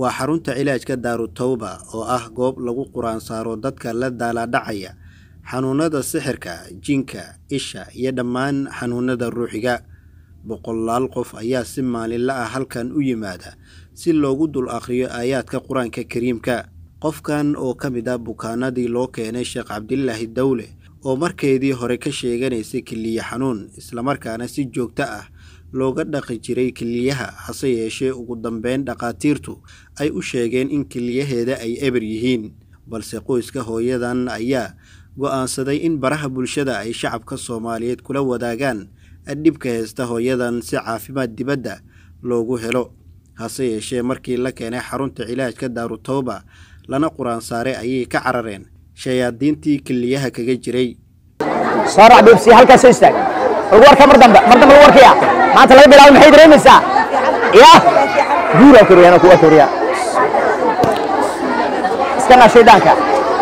waa xarunta cilaajka daarutawba oo ah goob lagu quraan saaro dadka la daalaadhacaya xanuunada sixirka jinka isha iyo dhammaan xanuunada ruuxiga boqolaal qof ayaa si maalinla ah halkan u yimaada si loogu dul akhriyo aayaadka qur-aanka kariimka qofkan oo ka mid ah bukaanadii loo keenay sheekh cabdilaahi dawle oo markeedii hore ka sheeganaysay keliya xanuun islamarkaana si joogto ah looga dhaqi jiray keliyaha hase yeeshee ugu dambeyn dhakhaatiirtu ay u sheegeen in keliyaheeda ay eber yihiin balse qoyska hooyadan ayaa go'aansaday in baraha bulshada ay shacabka soomaaliyeed kula wadaagaan dhibka heesta hooyadan si caafimaad dibadda loogu helo hase yeeshee markii la keenay xarunta cilaajka daarutawba lana quraan saaray ayay ka carareen shayaadiintii keliyaha kaga jiray sorac bibsi halkaas soo istaag lagu warka mar dambe mar dambe lagu warkaya maanta laga bilaabo maxay dareemaysaa ya guuraa koriyana kuwa koriya iska naar shaydaanka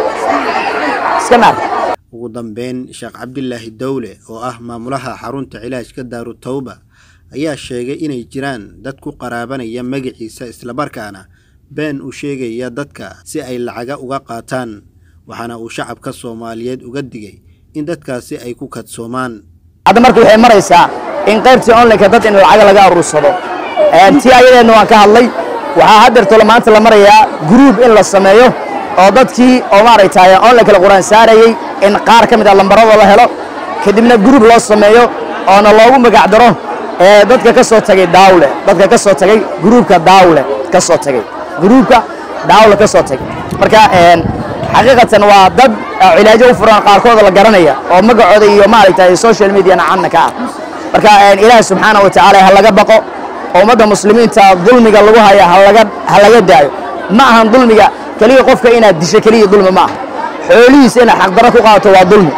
iska naar ugu dambeyn sheekh cabdilaahi dawle oo ah maamulaha xarunta cilaajka daarutawba ayaa sheegay inay jiraan dad ku qaraabanaya magaciisa islamarkaana been u sheegaya dadka si ay lacaga uga qaataan waxaana uu shacabka soomaaliyeed uga digay in dadkaasi ay ku kadsoomaan hadda marka waxay maraysaa in qaybtii onlineka dad in lacaga laga aruursado tii ayadeedna waan ka hadlay waxaa haddeerto maanta la marayaa gruub in la sameeyo oo dadkii oo maaragtay onlineka la quraan saarayey in qaar ka mid a lambarada la helo kadibna gruub loo sameeyo oona loogu magac daro dadka ka soo tagay daawle dadka ka soo tagay gruubka daawle ka soo tagay gruubka daawle ka soo tagay marka xaqiiqatan waa dad cilaajo u furan qaarkooda la garanaya oo magacooda iyo maaragtay social mediana canna ka ah marka ilaahi subxaana wa tacaala ha laga baqo ummadda muslimiinta dulmiga lagu haya halaga ha laga daayo ma ahan dulmiga keliya qofka inaad disho keliya dulmi ma aha xoolihiisa inaad xaqdarro ku qaadato waa dulmi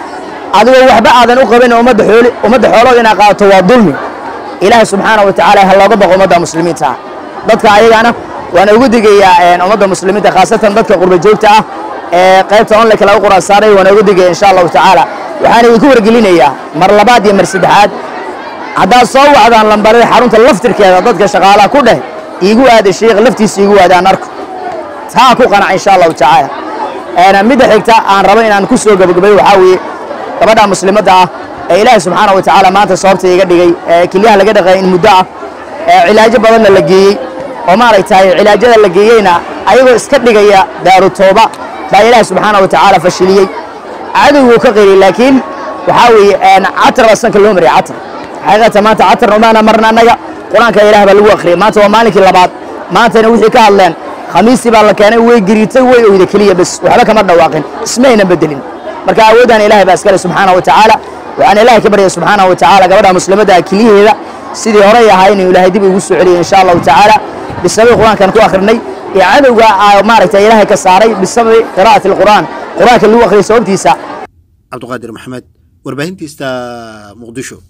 adigoo waxba aadan u qabin ummadda xooli ummadda xoolooda inaad qaadato waa dulmi ilaahi subxaana wa tacaala ha looga baqo ummadda muslimiinta ah dadka ayagana waan ugu digayaa ummadda muslimiinta khaasatan dadka qurba joogta ah ee qaybta onlineka laga quraan saaray waan ugu digaya insha allahu tacaala waxaan idinku wargelinayaa mar labaad iyo mar saddexaad haddaad soo wacdaan lambarada xarunta laftirkeeda dadka shaqaalaha ku dheh iigu aada sheikh laftiisa iigu aadaan arko taa ku qanaca insha allahu tacaala midda xigta aan rabo inaan ku soo gabagabay waxaa weeye gabadha muslimadda ah ee ilaahi subxaana wa tacaala maanta sababta iga dhigay ee kelyaha laga dhaqay in muddo ah ee cilaajo badanna la geeyey oo maaragtay cilaajada la geeyeyna ayagoo iska dhigaya daarutooba baa ilaahi subxaana wa tacaala fashiliyey cadowguu ka qiriyey laakiin waxaa weeye catar baa sanka loo mariyay catar xaqiiqatan maanta catarna umaana marna annaga qur-aanka ilaah baa lagu akhriyay maanta waa maalinkii labaad maantana wixii ka hadleen khamiistii baa la keenay way giriitay way oyda keliya bes waxba kama dhawaaqin ismayna bedelin marka awoodaan ilaahay baa iskale subxaana wa tacaala waxaan ilaahay ka baryaya subxaana wa tacaala gabadha muslimadda keliyaheeda sidii horey ahaa inuu ilaahay dib igu soo celiyay insha allahu tacaala bisababi qur-aankan ku akhrinay ee cadowga maaragtay ilaahay ka saaray bisababi qiraa'ati alqur'aan qur-aanka lagu akhriyay sababtiisa cabdiqaadir maxamed warbaahintiista muqdisho